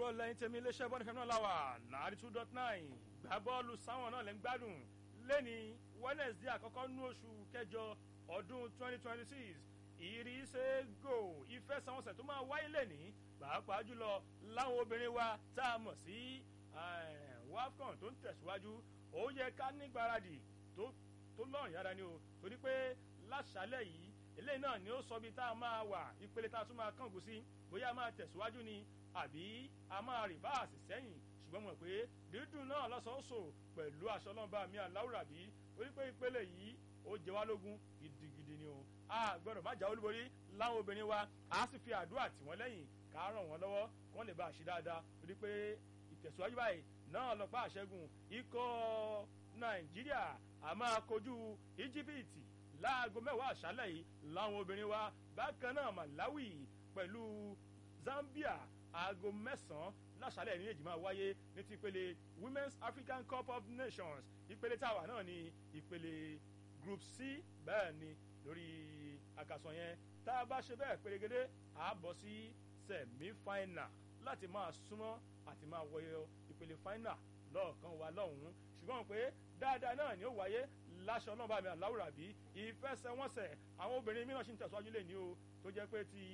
kúrò lẹ́yìn tèmi iléeṣẹ́ bọ́ọ̀lù fẹ́mi náà láwà náírà two dot nine gbá bọ́ọ̀lù sáwọn náà lẹ́ ń gbádùn lẹ́ni wednesday àkọ́kọ́ nú oṣù kẹjọ ọdún twenty twenty six ìrísẹ́ go ìfẹsẹ̀wọnsẹ̀ tó máa wáyé lẹ́ni pàápàá jùlọ láwọn obìnrin wa tá a mọ̀ sí wafcon tó ń tẹ̀síwájú ó yẹ ká nígbáradì tó tó lọ́rùn yára ni o torí pé láṣálẹ̀ yìí eléyìí náà ni ó sọ bí tá a máa wà ìpele tá a tún máa kángun sí bóyá a máa tẹ̀síwájú ni àbí a máa rìbáàsì sẹ́yìn ṣùgbọ́n mọ̀ pé dídùn náà lọ́sọ̀ọ́sọ̀ pẹ̀lú aṣọ ọlọ́mọba mi aláwùrà bí torí pé ìpele yìí ó jẹ wá lógún gidigidi ni o a gbọ́dọ̀ má jà olúborí láwọn obìnrin wa a sì fi àdúrà tì wọ́n lẹ́yìn ká ràn wọ́n lọ́wọ́ kí wọ́n lè bá a ṣe dáadáa torí pé ìtẹ̀síwájú báyìí náà lọ́pàá àṣẹ́gun ikọ̀ nàìjíríà a máa kojú íjíbítì láago mẹ́wàá àṣálẹ̀ yìí láwọn obìnrin wa bákan náà malawi pẹ̀lú zambia aago mẹ́sàn-án láṣálẹ̀ ní èjì máa wáyé ní ti ìpele women's african cup of nations ìpele táwa náà ní ìpele group c bẹ́ẹ̀ ni lórí àkàsọ̀ yẹn tá a bá ṣe bẹ́ẹ̀ pérégedé a bọ̀ sí semi-final láti máa súnmọ́ àti máa wọyọ ìpele final lọ́ọ̀kan wa lọ́hùn-ún ṣùgbọ́n pé dáadáa náà ni ó wáyé láṣọ náà bá mi àláwùrà bí ìfẹsẹ̀wọnsẹ̀ àwọn obìnrin mìíràn ṣì ń tẹ̀síwájú lè ní o tó jẹ́ pé ti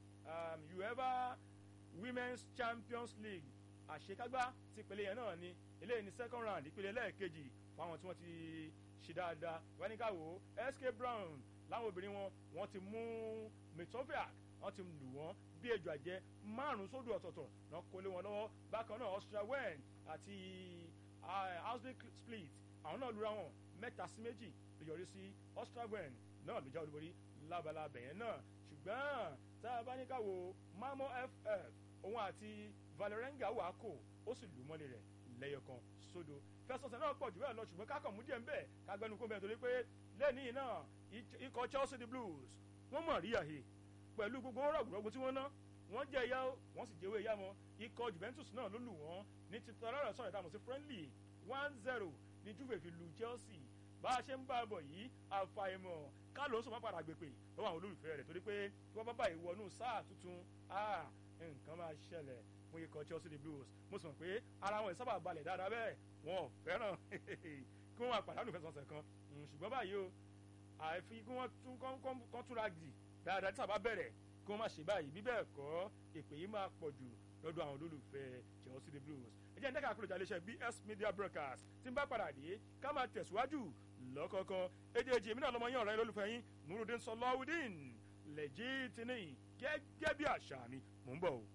uefa women's champions league àṣekágbá ti ìpele yẹn náà ni eléyìí ní second round ìpele lẹ́ẹ̀kejì fún àwọn tí wọ́n ti ṣe dáadáa wẹ́nìkàwó sk brown láwọn obìnrin wọn wọ́n ti mú mitoviak wọ́n ti lù wọ́n bí ejò àjẹ márùn-ún sódò ọ̀tọ̀ọ̀tọ̀ náà kó lé wọn lọ́wọ́ bákan náà austria wen àti austin split àwọn náà lura wọn mẹ́ta sí méjì ló yọrí sí austria wen náà ló já olúborí lábala bẹ̀yẹn náà ṣùgbọ́n tá a bá ní ká wo mamo ff òun àti valerenga wà kó ó sì lù mọ́lẹ̀ rẹ̀ lẹ́yọ̀kan sódò fẹsọ̀sẹ̀ náà pọ̀ jù bẹ́ẹ̀ lọ ṣùgbọ́n kákan mú díẹ̀ ń bẹ̀ ká gbẹnu kó bẹ́ẹ̀ torí pé lẹ́nìí náà ikọ̀ chelsea the blues wọ́n mọ̀ rí àhè pẹ̀lú gbogbo rọ̀gùrọ̀gù tí wọ́n ná wọ́n jẹ́ ìyá wọ́n sì jẹ́wé ìyá wọn ikọ̀ juventus náà ló lù wọ́n ní ti tọ́lá rẹ̀ sọ̀rọ̀ ìdààmú sí friendly one zero ní juve fi lu chelsea bá a ṣe ń bá a bọ̀ yìí àfàìmọ̀ kálóso má padà gbèpè lọ́wọ́ àwọn olólùfẹ́ rẹ̀ torí pé tí wọ́n bá bá ìwọ́nú sáà tuntun nǹkan máa ṣẹlẹ̀ fún ikọ̀ chelsea the blues mo sì mọ̀ pé ara wọn ìsábà balẹ̀ dáadáa bẹ́ẹ̀ wọn ò fẹ́ràn kí wọ́n máa pàdánù fẹsọ̀nsẹ̀ kan ṣùgbọ́n báyìí o àfi kí wọ́n tún kọ́ túnra dì dáadáa tí sábà bẹ̀rẹ̀ kí wọ́n má ṣe báyìí bí bẹ́ẹ̀ kọ́ èpè yìí máa pọ̀ jù lọ́dọ̀ àwọn olólùfẹ́ chelsea the blues ẹ jẹ́ ndẹ́ka àkúròjà iléeṣẹ́ bs media broadcast tí ń bá padà dé ká máa tẹ̀síwájú lọ́kọ̀ọ̀kan èdè èjì èmi náà lọ́mọ yín ọ̀rẹ́ lólùfẹ́ yín nurudin sọláwùdín lẹ́jìtìní gẹ́gẹ́ bí àṣà mi mò ń bọ̀ o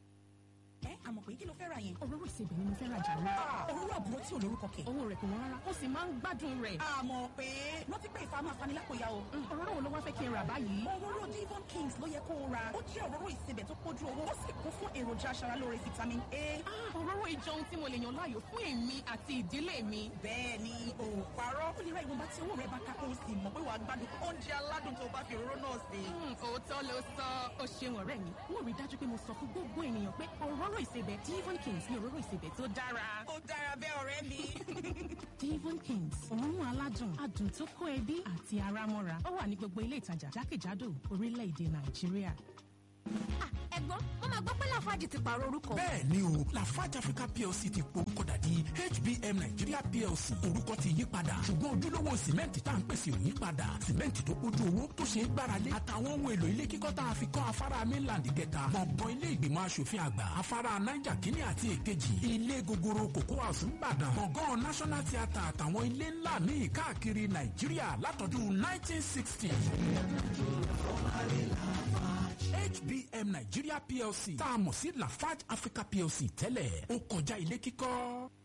ẹ àmọ̀ pé kí ló fẹ́ ra yẹn. òróró ìsebẹ̀ ni mo fẹ́ ra jà ní. òróró àbúrò tí ò lórúkọ kẹ̀. owó rẹ̀ kò wọ́n rárá ó sì máa ń gbádùn rẹ̀. àmọ̀ pé rántí pé ìfà máa fani lápò ya o. òróró wo ló wá fẹ́ kí n rà báyìí. òróró divon kings ló yẹ kó o ra ó jẹ́ òróró ìsebẹ̀ tó pójú owó ó sì kún fún èròjà aṣaralóore vitamin a. òróró ìjọ ohun tí mo lè yàn láàyò fún èmi àti ìdílé mi. bẹ́ẹ̀ ni o parọ́ ó lè ra ìwọ̀nba tí owó rẹ̀ bá ká kó o sì mọ̀ pé wàá gbádùn oúnjẹ aládùn tó bá fi òróró náà sè. òótọ́ ló sọ ó ṣeun ọ̀rẹ́ mi mo rí dájú pé mo sọ fún gbogbo ènìyàn pé òróró ìsebẹ̀ divon Devon Kings ní òróró ìsebẹ̀ tó dára. ó dára bẹ́ẹ̀ ọ̀rẹ́ mi. Devon Kings òórùn aládùn adùn tó kó ẹbí àti ara mọ́ra ó wà ní gbogbo ilé ìtajà jákèjádò orílẹ̀-èdè Nàìjíríà. ẹ̀gbọ́n wọ́n máa gbọ́ pé lafaji ti pààrọ̀ orúkọ. bẹ́ẹ̀ ni o lafarge africa plc ti porúkọ dàdí hbm nigeria plc orúkọ ti yí padà ṣùgbọ́n ojúlówó sìmẹ́ǹtì tá à ń pèsè ò yí padà sìmẹ́ǹtì tó kójú owó tó ṣe é gbáralé àtàwọn ohun èlò ilé kíkọ́ tá a fi kọ́ afárá mainland kẹta gbọ̀ngàn ilé ìgbìmọ̀ asòfin àgbà afárá niger kínní àti èkejì ilé gogoro cocoa house ńbàdàn gbọ̀ngàn national theatre àtàwọn ilé ńlá míì káàkiri nàìjíríà látọdún 1960. HBM Nigeria PLC tá a mọ̀ sí Lafarge Africa PLC tẹ́lẹ̀ ó kọjá ilé kíkọ́.